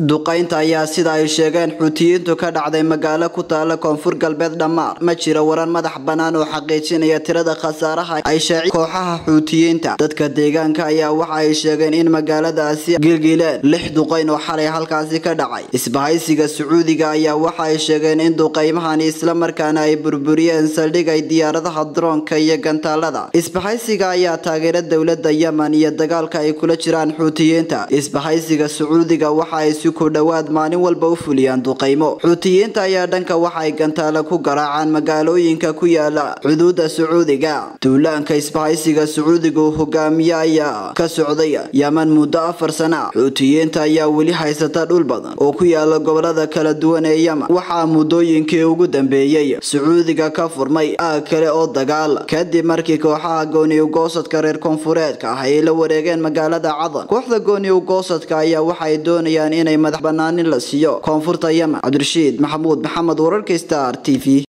duqaynta ayaa sida ay sheegeen xuutiyiintu ka dhacday magaalo ku taala koonfur galbeed dhammaar ma jira waran madax bannaan oo xaqiijinaya tirada khasaaraha ay shaaci kooxaha xuutiyiinta dadka deegaanka ayaa waxa ay sheegeen in magaaladaasi gilgileen lix duqayn oo xalay halkaasi ka dhacay isbahaysiga sacuudiga ayaa waxa ay sheegeen in duqaymahani islamarkaana ay burburiyeen saldhig ay diyaaradaha droonka iyo gantaalada isbahaysiga ayaa taageera dowlada yemen iyo dagaalka ay kula jiraan xuutiyiinta isbahaysiga sacuudiga waxa ay si ku dhowaad maalin walba u fuliyaan duqaymo xuutiyiinta ayaa dhanka waxa ay gantaalo ku garaacaan magaalooyinka ku yaala xuduuda sacuudiga duulaanka isbahaysiga sacuudiga uu hogaamiye ayaa ka socday yemen muddo afar sana xuutiyiinta ayaa weli haysata dhul badan oo ku yaala gobolada kala duwan ee yemen waxaa muddooyinkii ugu dambeeyey sacuudiga ka furmay aag kale oo dagaal kadib markii kooxaha gooni-ugoosadka reer koonfureedka ah ay la wareegeen magaalada cadan kooxda gooni-ugoosadka ayaa waxay doonayaan inay madax banaanin la siiyo koonfurta yemen cabdirashiid maxamuud maxamed wararka star t v